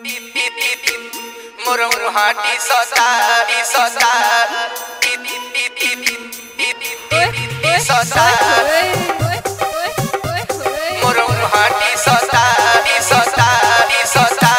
मोरौर हाटी सता ई सता सता मोरौर हाटी सता ई सता ई सता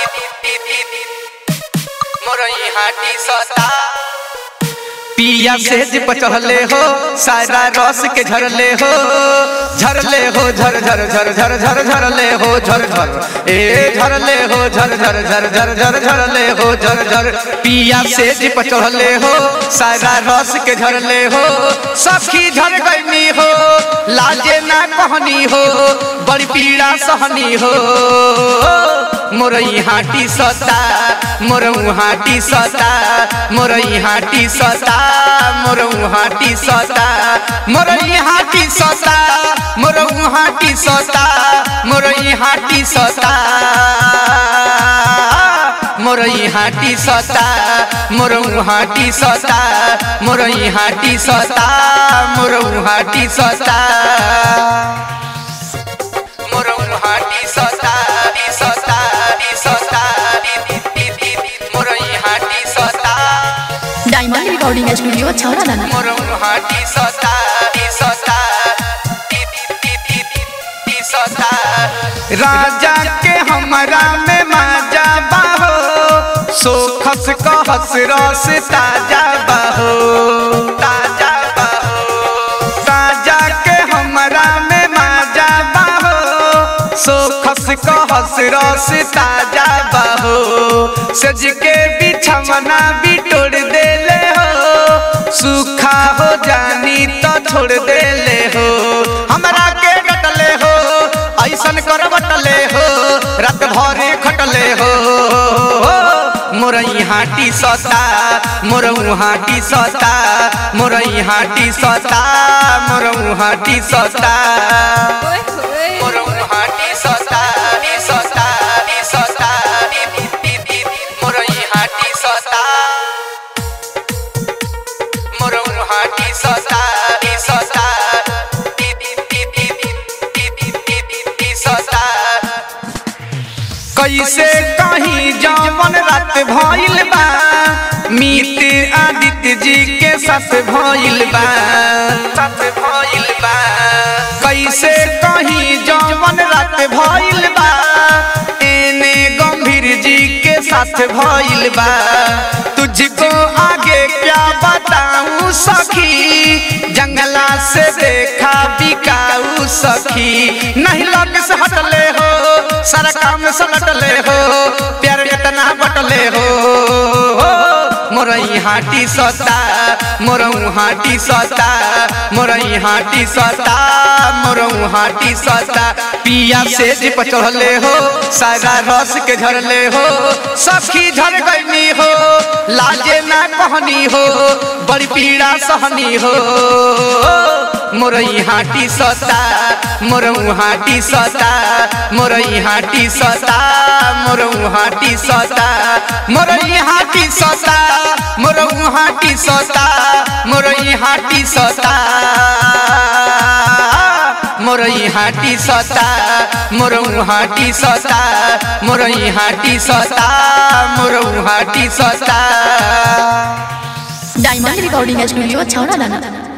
मोरई हाटी सता पिया सेज पचहले हो सारा रस के झरले हो झरले हो झर झर झर झर झर झरले हो झर झर ए झरले हो झर झर झर झर झर झरले हो झर झर पिया सेज पचहले हो सारा रस के झरले हो सखी झर गईनी हो लाजे ना कहनी हो बड़ी पीड़ा सहनी हो मोरई हाटी सता मोरऊ हाटी सता मोरई हाटी सता मोरऊ हाटी सता मोरई हाटी सता मोरऊ हाटी सता मोरई हाटी सता मोरई हाटी सता मोरऊ हाटी सता मोरई हाटी सता मोरऊ हाटी सता मोरौर हाटी सता ई सता ई सता मोरई हाटी सता डायमंड रिकॉर्डिंग स्टूडियो छौरा दाना मोरौर हाटी सता ई सता ई सता राजा के हमरा में माजा बाहो सोखस कहस रस ताजा बाहो ताजा बाहो राजा के हमरा में माजा बाहो सोखस कहस रस ताजा बाहो सज के बिछमना बिटोड़ देले हो सूखा हो जानी तो छोड़ देले हो हमरा के डटले हो ऐसन कर बटले हो रात भरे खटले हो मोरई हाटी सता मोरऊ हाटी सता मोरई हाटी सता मोरऊ हाटी सता मोरौर हाटी सता ई सता ई सता मोरई हाटी सता मोरौर हाटी सता ई सता ई सता कैसे कहीं जवन रात भइल बा मीत आदित्य जी के साथ भइल बा साथ भइल बा कैसे कहीं जवन रात भइल बा एने गंभीर जी के साथ भइल बा तुझको आगे क्या बताऊं सखी जंगला से देखा बिकाऊ सखी नहीं लग से हटले हो सारा काम सलटले हो प्यार इतना बटले हो मोरई हाटी सता मोरऊ हाटी सता मोरई हाटी सता मोरऊ हाटी सता पिया सेज पचहले हो सारा रस के झरले हो सखी झर गईनी हो लाजे ना कहनी हो बड़ी पीड़ा सहनी हो मोरई हाटी सता मोरऊ हाटी सता मोरई हाटी सता मोरऊ हाटी सता मोरई हाटी सता मोरऊ हाटी सता मोरई हाटी सता मोरई हाटी सता मोरऊ हाटी सता मोरई हाटी सता मोरऊ हाटी सता डायमंड रिकॉर्डिंग स्टूडियो छौरा दाना